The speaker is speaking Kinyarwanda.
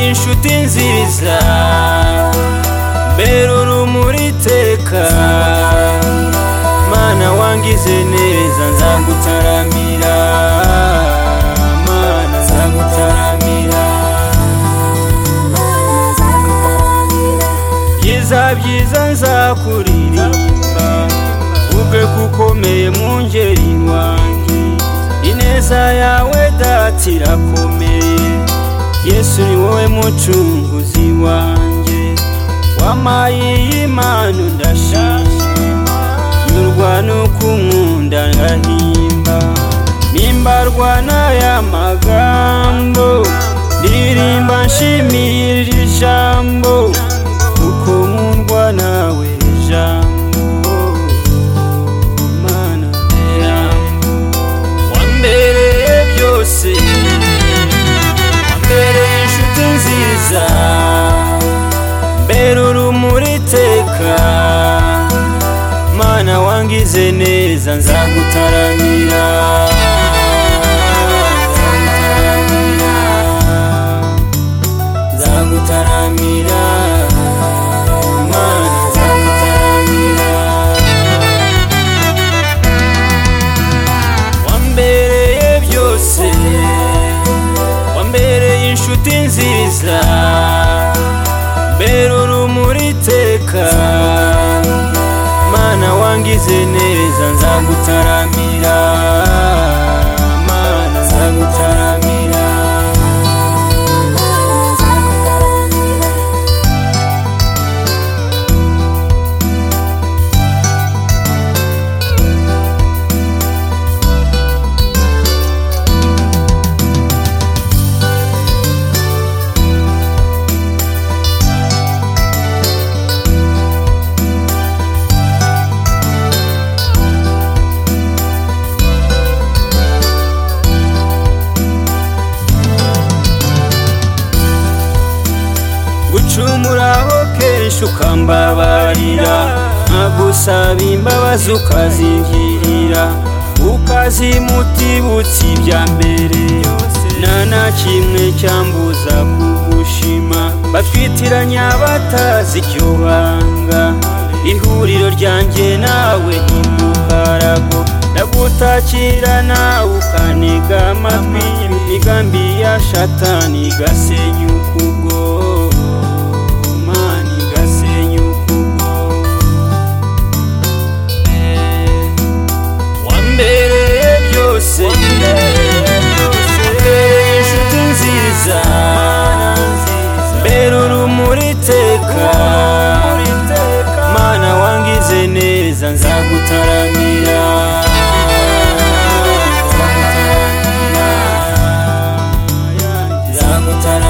inshuti nziza mbera urumuri iteka mana wangize neza nzagutaramira mana nzagutaramira byiza byiza nzakuririmba ubwe kukomeye mu ngeri wanjye ineza yawe dati irakomeye yesu ni wowe mucunguzi wanjye wamaye iyi mpano ndashaka nyurwa nuko unkunda ngahimba nimbarwa n'aya magambo ndirimba nshimira iri jambo kuko nkundwa nawe iri jambo mana jambo wambereye byose wambereye inshuti nziza mbere urumuri iteka mana wangize neza nzagutaramira nzagutaramira nzagutaramira mana nzagutaramira wambereye byose wambereye inshuti nziza mbera urumuri iteka mana wangize neza nzagutaramira mana nzagutaramira gucumuraho kenshi ukambabarira nkagusaba imbabazi ukazingirira ukazimutibutsa ibya mbere nta na kimwe cyambuza kugushima bafitiranyi abatazi icyo banga ihuriro ryanjye nawe ntimukarago ndagutakira nawe ukanega amatwi imigambi ya shatani igasenya ukugo Mana igasenya ukugo wambereye byose wambereye inshuti nziza mbera urumuri iteka mana wangize neza nzagutaramira nzagutaramira